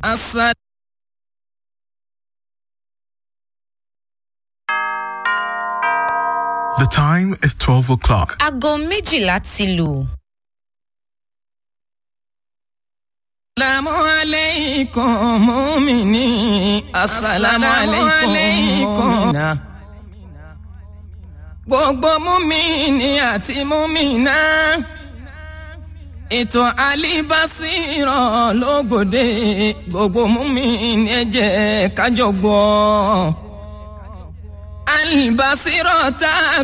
asa. The time is 12 o'clock. aago méjìlá ti lù. Assalamu alaikum mumini. Assalamu alaikum mumina. Gbogbo mumini àti mumina. Ètò alibasirọ̀ lógbòde. Gbogbo mumini ẹ jẹ́ kájọ gbọ́. Alibasirọ̀ tá a